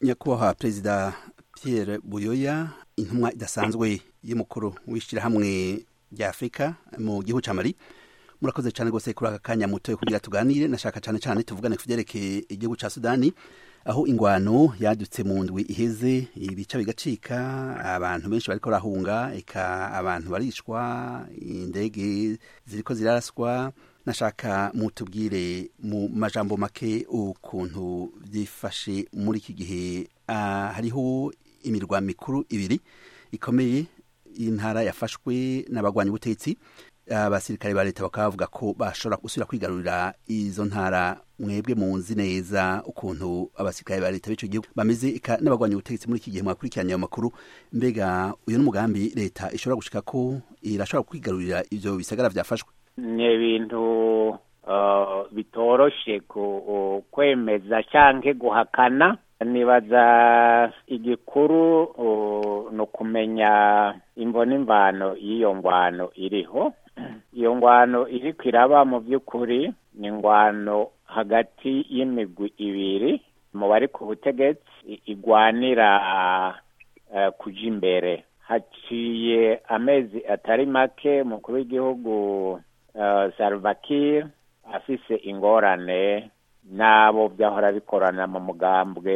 nyakubahwa perezida Pierre buyoya intumwa idasanzwe y'umukuru w'ishyirahamwe rya afurika mu gihugu cya mari murakoze cyane rwose kuri aka kanya muto kugira tuganire nashaka cyane cyane tuvugane ku byerekeye igihugu cya sudani aho ingwano yadutse mu ndwi iheze ibica bigacika abantu benshi bariko barahunga eka abantu barishwa indege ziriko ziraraswa nashaka mutubwire mu majambo make ukuntu byifashe muri iki gihe uh, hariho imirwa mikuru ibiri ikomeye intara yafashwe n'abagwanya ubutegetsi abasirikare ba leta bakaba bavuga ko bashobora gusubira kwigarurira izo ntara mwebwe munzi neza ukuntu abasirikare ba leta b'ico gihugu bameze n'abagwanya ubutegetsi muri iki gihe mwakurikiranye ayo makuru mbega uyu n'umugambi leta ishobora gushika ko irashobora kwigarurira ivyo bisagara vyafashwe ni ibintu uh, bitoroshe ku kwemeza canke guhakana nibaza igikuru uh, ni ukumenya imvo n'imvano y'iyo ngwano iriho iyo ngwano iriko iraba mu by'ukuri ni ingwano hagati y'imigwi ibiri mu bari ku butegetsi igwanira uh, kuja imbere haciye amezi atari make umukuru w'igihugu uh, Salva Kiir afise ingorane n'abo byahora bikorana mu mugambwe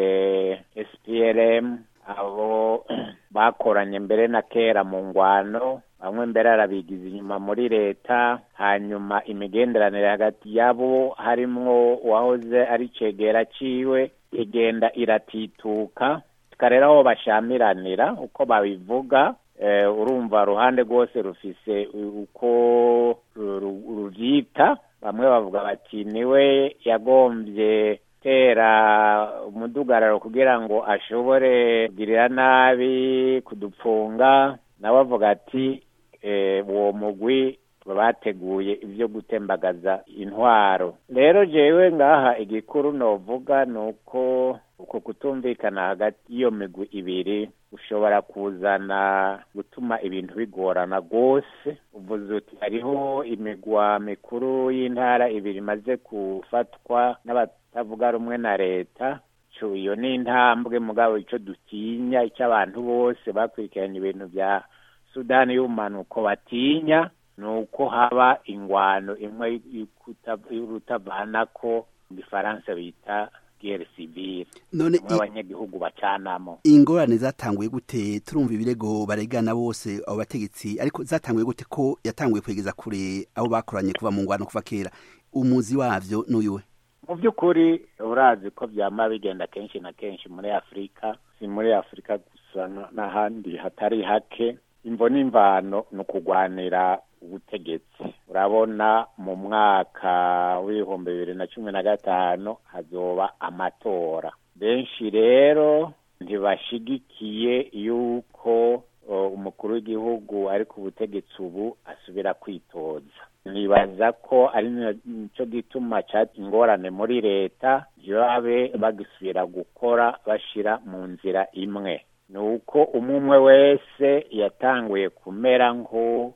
SPLM abo bakoranye mbere na kera mu ngwano bamwe mbere arabigiza inyuma muri leta hanyuma imigenderanire hagati yabo harimwo uwahoze ari cegera ciwe igenda iratituka tukarera aho bashamiranira uko babivuga urumva ruhande rwose rufise uko ruvyita bamwe bavuga bati niwe yagombye tera umudugararo kugira ngo ashobore kugirira nabi kudupfunga nawe avuga ati uwo mugwi bateguye ibyo gutembagaza intwaro rero jewe ngaha igikuru novuga ni uko uko kutumvikana hagati y'iyo migwi ibiri ushobora kuzana gutuma ibintu bigorana rwose uvuze uti hariho imigwa mikuru y'intara ibiri imaze gufatwa n'abatavuga rumwe na leta iyo ni intambwe mugabo icyo dutinya icyo abantu bose bakurikiranye ibintu bya sudani y'ubumanuko batinya ni uko haba ingwano imwe y'urutavana ko mu gifaransa bita guerre civile none abanyagihugu bacanamo ingorane zatanguye gute turumva ibirego baregana bose abo bategetsi ariko zatanguye gute ko yatanguye kwegeza kure abo bakoranye kuva mu ngwano kuva kera umuzi wavyo n'uyuwe mu by'ukuri urazi ko byama bigenda kenshi na kenshi muri afurika si muri afurika gusa n'ahandi hatari hake imvo n'imvano ni ukugwanira ubutegetsi urabona mu mwaka w'ibihumbi bibiri na cumi na gatanu hazoba amatora benshi rero ntibashigikiye yuko umukuru w'igihugu ari ku butegetsi ubu asubira kwitoza nibaza ko ari nicyo gituma ingorane muri leta ntibabe bagisubira gukora bashyira mu nzira imwe ni uko umwe wese yatanguye kumera nko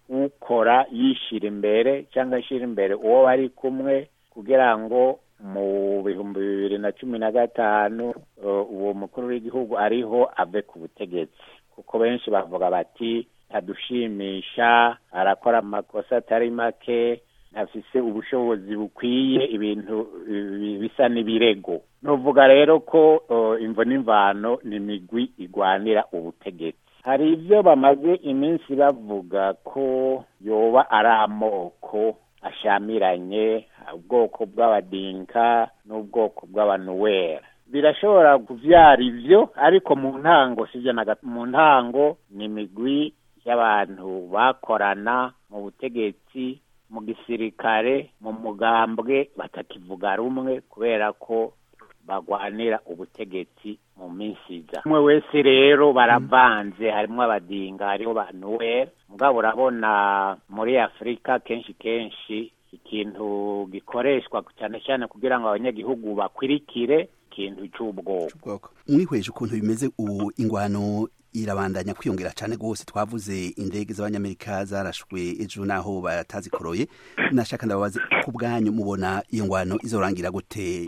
ukora yishyira imbere cyangwa ashyira imbere uwo bari kumwe kugira ngo mu bihumbi bibiri na cumi na gatanu uwo mukuru w'igihugu ariho ave ku butegetsi kuko benshi bavuga bati ntadushimisha arakora amakosa atari make ntafise ubushobozi bukwiye ibintu bisa n'ibirego nuvuga rero ko imvo n'imvano ni imigwi igwanira ubutegetsi hari ibyo bamaze iminsi bavuga ko yoba ari amoko ashamiranye ubwoko bw'abadinka n'ubwoko bw'abanuwera birashobora kubyara ibyo ariko mu ntango sibyo na mu ntango ni imigwi y'abantu bakorana mu butegetsi mu gisirikare mu mugambwe batakivuga rumwe kubera ko bagwanira ubutegetsi mu minsi iza umwe wese rero baravanze harimo abadinga hariho banuwera mugabo urabona muri afurika kenshi kenshi ikintu gikoreshwa cyane cyane kugira ngo abanyagihugu bakwirikire ikintu cy'ubwoko mwihweje ukuntu bimeze ubu ingwano irabandanya kwiyongera cyane rwose twavuze indege z'abanyamerika zarashwe ejo naho batazikoroye nashaka ndababaze ku bwanyu mubona iyo ngwano izorangira gute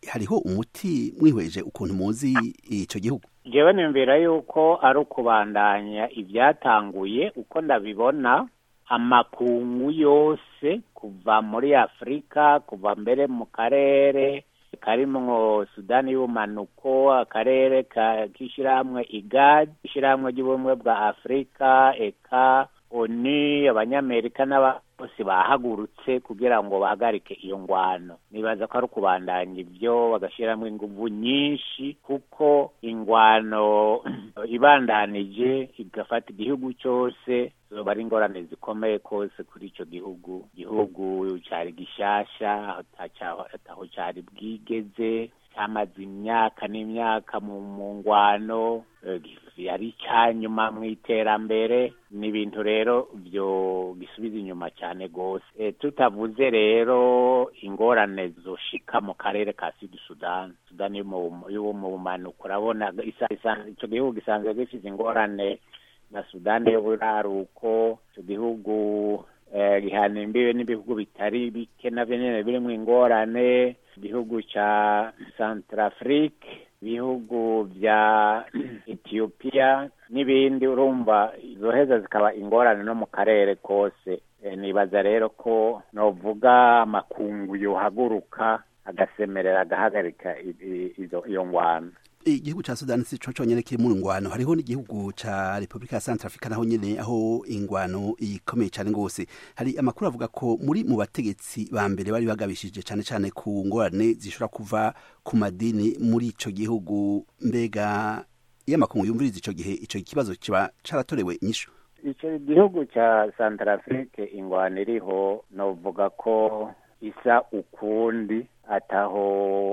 hariho umuti mwihweje ukuntu muzi ico gihugu jewe nimvira yuko ari ukubandanya ibyatanguye uko ndabibona amakungu yose kuva muri afurika kuva mbere mu karere karimwo sudani y'ubumanuko akarere k'ishyirahamwe igad ishyirahamwe ry'ubumwe bwa afurika eka oni abanyamerika n'abose bahagurutse kugira ngo bahagarike iyo ngwano nibaza ko ari ukubandanya ibyo bagashyiramo ingufu nyinshi kuko ingwano ibandanije igafata igihugu cyose zoba ari ingorane zikomeye kose kuri icyo gihugu igihugu cyari gishasha ataho cyari bwigeze cyamaze imyaka n'imyaka mu ngwano yari icyanyuma mu iterambere ni ibintu rero byo gisubiza inyuma cyane rwose tutavuze rero ingorane zoshika mu karere ka sud sudan sudani yo mu bumanuko urabona icyo gihugu gisanzwe gifite ingorane na sudani y'uburaruko icyo gihugu gihana imbibe n'ibihugu bitari bike navyo nyene birimwo ingorane igihugu ca centrafrique ibihugu vya ethiopia n'ibindi urumva zoheza zikaba ingorane no mu karere kose e, nibaza rero ko novuga amakungu yohaguruka agasemerera agahagarika iyo ngwano igihugu ca sudani si co conyene kiri mu ngwano hariho n'igihugu ca repubulika ya centrafrica naho nyene aho ingwano ikomeye cane gose hari amakuru avuga ko muri mu bategetsi ba mbere bari bagabishije cane cane ku ngorane zishobora kuva ku madini muri ico gihugu mbega iyo amakungu yumviriza ico gihe ico kibazo kiba caratorewe inyishu ico gihugu ca centrafrique ingwano iriho novuga ko isa ukundi ataho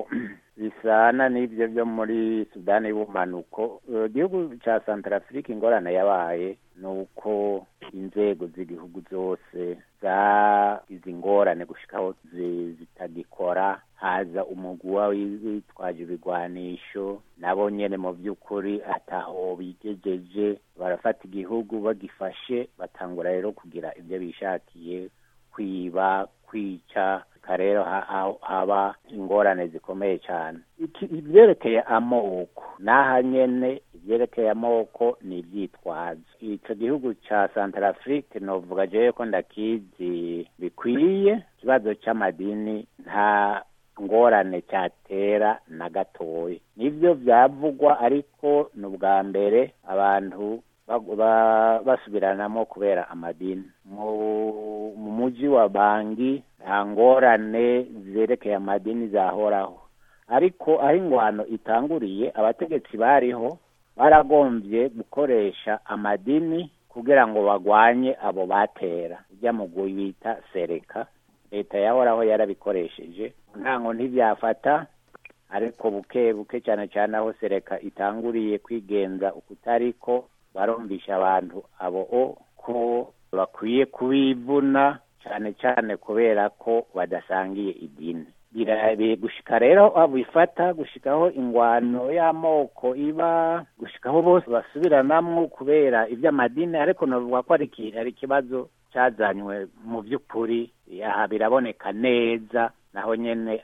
bisana n'ibyo byo muri sudani y'ubumanuko igihugu cya centrafrique ingorane yabaye ni uko inzego z'igihugu zose zagize ingorane gushikaho zitagikora haza umugwa witwaje ibigwanisho nabo nyene mu by'ukuri ataho bigejeje barafata igihugu bagifashe batangura rero kugira ibyo bishakiye kwiba kwica rero haba ingorane zikomeye cyane ibyerekeye amoko n'aha nyene ibyerekeye amoko ni ibyitwazo icyo gihugu cya centrafrique novuga jewe ko ndakizi bikwiye ikibazo cy'amadini nta ngorane cyatera na gatoya nibyo byavugwa ariko ni ubwa mbere abantu basubiranamo kubera amadini mu mujyi wa bangi nta ngorane zerekeye amadini zahoraho ariko aho ingwano itanguriye abategetsi bariho baragombye gukoresha amadini kugira ngo bagwanye abo batera ujya mu bita sereka leta yahoraho yarabikoresheje ntango ntibyafata ariko buke buke cyane cyane aho sereka itanguriye kwigenza ukutariko barumvisha abantu abo ko bakwiye kubivuna cyane cyane kubera ko badasangiye idini birabe gushika rero abifata gushikaho ingwano y'amoko iba gushikaho bose basubiranamwo kubera iby'amadini ariko navuga ko ari ikibazo cyazanywe mu by'ukuri aha biraboneka neza naho nyene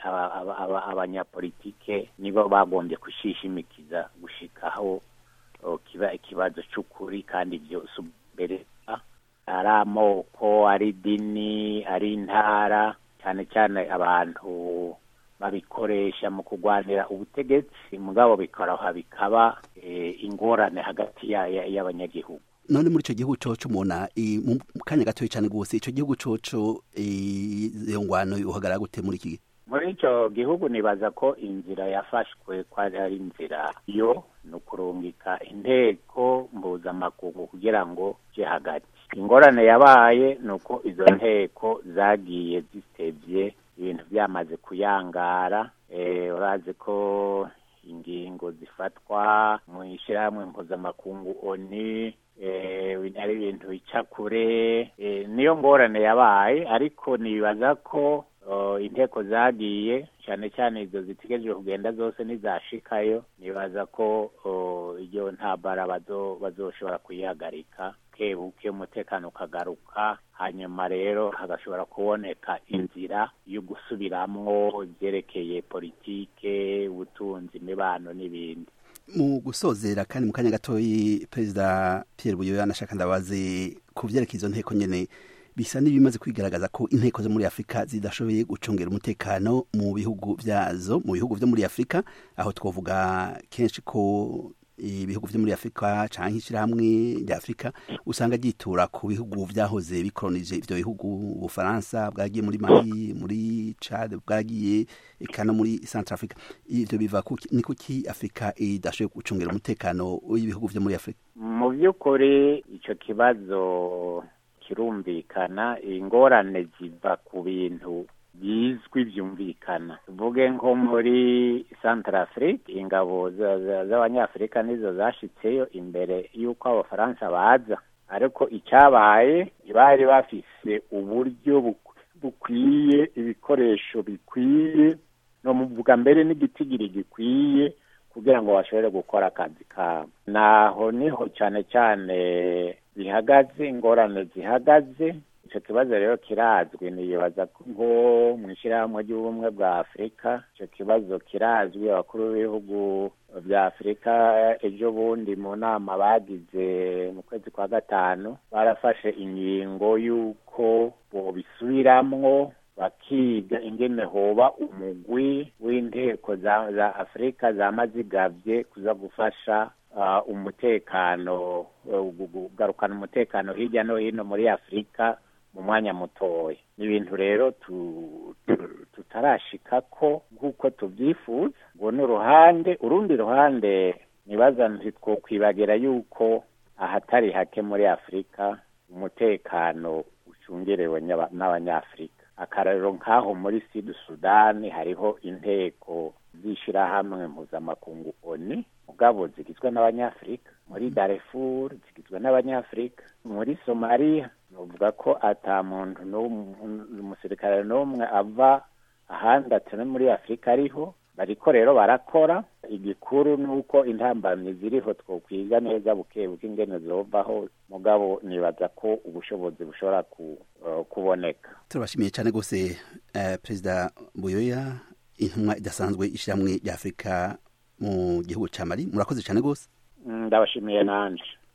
abanyapolitike nibo bagombye kushishimikiza gushikaho kiba ikibazo cy'ukuri kandi byose mbere ari amoko ari idini ari intara cyane cyane abantu babikoresha mu kurwanira ubutegetsi mugabo bikoroha bikaba ingorane hagati y'abanyagihugu none muri icyo gihugu coco mubona mu kanya gatoya cyane rwose icyo gihugu coco iyo ngwano uhagarara gute muri iki gihe muri icyo gihugu nibaza ko inzira yafashwe ko ari inzira yo ni ukurungika inteko mpuzamakungu kugira ngo je hagati ingorane yabaye ni uko izo nteko zagiye zitevye ibintu byamaze kuyangara urazi ko ingingo zifatwa mu ishyirahamwe mpuzamakungu oni ari ibintu bica kure niyo ngorane yabaye ariko nibaza ko inteko zagiye cyane cyane izo zitegereje kugenda zose nizashikayo nibaza ko iyo ntabara bazoshobora kuyihagarika buke umutekano ukagaruka hanyuma rero hagashobora kuboneka inzira yo gusubiramwo ibyerekeye politike ubutunzi imibano n'ibindi mu gusozera kandi mu kanya gatoyi perezida Pierre Buyoya nashaka ndabaze ku byerekeye izo nteko nyene bisa n'ibimaze kwigaragaza ko inteko zo muri Afurika zidashoboye gucungera umutekano mu bihugu vyazo mu bihugu vyo muri Afurika aho twovuga kenshi ko ibihugu vyo muri Afurika canke ishirahamwe rya Afurika usanga ryitura ku bihugu vyahoze bikolonije ivyo bihugu Ubufaransa bwagiye muri Mali muri Chad bwagiye eka no muri Centrafrica ivyo biva ni kuki Afurika idashoboye gucungera umutekano w'ibihugu vyo muri Afurika mu by'ukuri ico kibazo kirumvikana ingorane ziva ku bintu bizwi byumvikana tuvuge nko muri Centrafrique ingabo z'abanyafurika nizo zashitseyo imbere y'uko abafaransa baza ariko icyabaye bari bafise uburyo bukwiye ibikoresho bikwiye no muvuga mbere n'igitigiri gikwiye kugira ngo bashobore gukora akazi kabo naho niho cyane cyane bihagaze ingorane zihagaze icyo kibazo rero kirazwi nibaza nko mu ishyirahamwe ry'ubumwe bwa afurika icyo kibazo kirazwi abakuru b'ibihugu bya afurika ejo bundi mu nama bagize mu kwezi kwa gatanu barafashe ingingo y'uko bobisubiramwo bakiga ingene hoba umugwi w'inteko za afurika zamazigavye kuza gufasha umutekano kugarukana umutekano hirya no hino muri afurika mu mwanya mutoya ni ibintu rero tutarashika ko nk'uko tubyifuza ngo n'uruhande urundi ruhande nibaza ntitwokwibagira yuko ahatari hake muri afurika umutekano ucungerewe n'abanyafurika akarero nk'aho muri sud sudani hariho inteko z'ishyirahamwe mpuzamakungu oni mugabo zigizwe n'abanyafurika muri darefur zigizwe n'abanyafurika muri somaliya nuvuga ko ata muntu umusirikare n'umwe ava ahandi atari muri afurika ariho bariko rero barakora igikuru ni uko intambamyi ziriho twokwiga neza buke buke ingene zovaho mugabo nibaza ko ubushobozi bushobora kuboneka turabashimiye cyane rwose perezida buyoya intumwa idasanzwe ishyirahamwe rya afurika mu gihugu cya mali murakoze cyane rwose ndabashimiye nanje